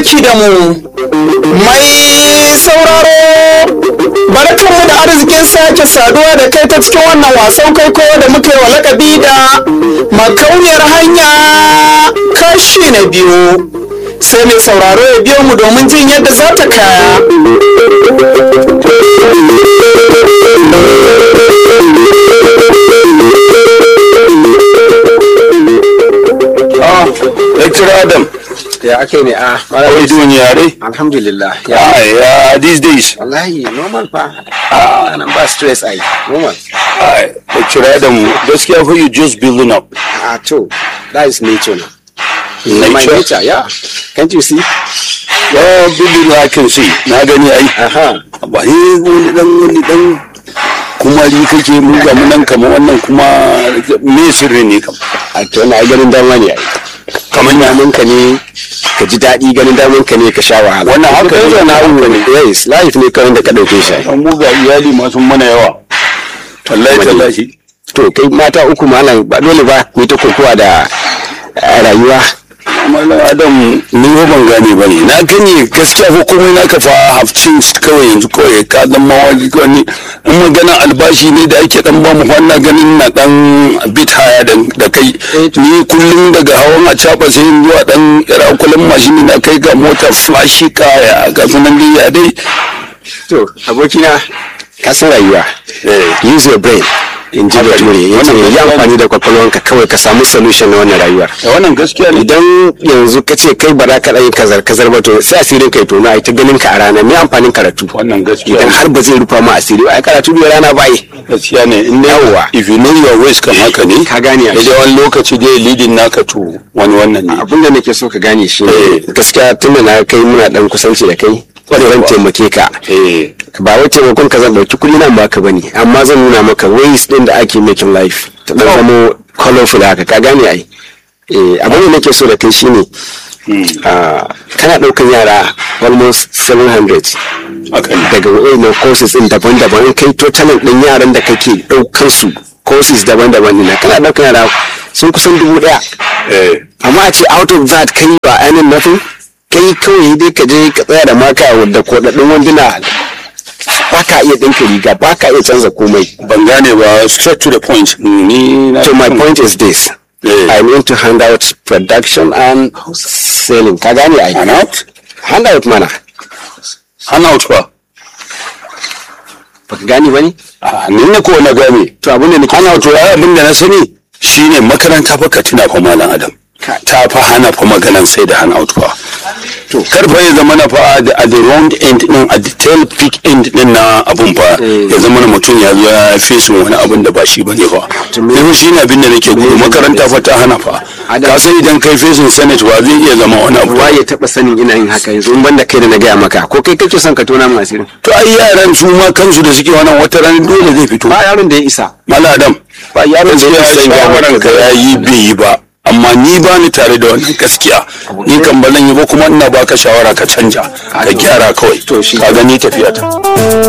aiki da mu mai sauraro barkanmu da arzikin sake saduwa da kai ta cikin wannan wasan kwaikwayo da muka yi wa lakabi da makauniyar hanya kashi na biyu sai mai sauraro ya biyo mu domin jin yadda za ta kaya Lecturer Adam, ya ake ne a how are you doing yare? alhamdulillah ya Yeah, yeah, these days. wallahi normal fa ah nan ba stress ai normal Uh, Lecturer Adam, gaskiya for you just building up. ah to that is nature na my Nature. nature yeah can't you see Yeah, building I can see. Na gani ai. aha Ba ni wani dan wani dan kumari kake mu ga mu nan kamar wannan kuma me sirri ne kam. a to na ganin dama ne ai kamar daman ka ne ka ji daɗi ganin daman ka ne ka sha wahala Wannan haka Ko ne. kai na abu ne yes life ne kawai da ka dauke shi ai. An mu ga iyali ma sun mana yawa. Wallahi tallahi. to kai mata uku malam ba dole ba ku yi ta kokowa da eh, rayuwa Malam Adam ni ba ban gane ba ne. Na gani gaskiya ko komai naka fa have changed kawai yanzu kawai ka dan mawaki kawai ni in magana albashi ne da ake dan ba mu wannan ganin na dan bit haya da da kai. Ni kullum daga hawan a caba sai in zuwa dan ira kullum mashin na kai ga mota flashy kaya ga sunan dai ya dai. to abokina ka san rayuwa Eh. use your brain in ji bature ya ce yi amfani da kwakwalwanka kawai ka samu solution na wannan rayuwar Da wannan gaskiya ne. idan yanzu ka ce kai ba za ka ɗan kazar kazar ba to sai asirin kai tono a ta ganin ka a rana me amfanin karatu Wannan gaskiya idan ne. har ba zai rufa ma asiri ba ai karatu da rana ba yi gaskiya ne in dai Yawwa. if you know your ways kan haka ne Ka gane a da dai wani lokaci dai leading naka to wani wannan ne abin da nake so ka gane shi Eh. ne gaskiya tun da na kai muna dan kusanci da kai zan taimake ka eh ba wai taimakon ka zan dauki kuɗi nan baka bane amma zan nuna maka ways din da ake making life ta dan zamo colorful haka ka gane ai eh abin da nake so da kai shine ah, kana daukan yara almost 700 haka ne daga wayannan courses din daban-daban in kai totalin din yaran da kake daukan su courses daban-daban ne kana daukan yara sun kusan dubu daya eh amma a ce out of that kai ba ainihin nothing kai kawai dai ka je ka tsaya da maka wadda kodaddin wanduna ba ka iya ɗinka riga ba ka iya canza komai ban gane ba straight to the point ni na so my point is this Yeah. I'm into handout production and selling ka gane ai handout handout mana handout ba baka gane bane Ah, ni ne ko na gane to abin da nake handout ya abin da na sani shine makaranta fa ka tuna fa malam adam ta fa hana fa maganan sai da handout fa to kar fa ya zama na fa a the wrong end din a the tail peak end din na abun fa ya zama na mutum ya zo ya fesin wani abun da ba shi bane fa ne shi ne abin da nake gudu makaranta fa ta hana fa ka san idan kai fesin senate ba zai iya zama wani abu wa ya taba sanin ina yin haka yanzu in banda kai da na gaya maka ko kai kake son ka tona min asirin to ai yaran su ma kansu da suke wannan wata ran dole zai fito ba yaron da ya isa Malam Adam ba yaron da ya gaskiya isa in gaya shawaran maka ka ya yi bai yi ba amma ni ba ni tare da wannan gaskiya ni kan ba zan yi ba kuma ina baka shawara ka canja ka gyara kawai ka gani tafiya ta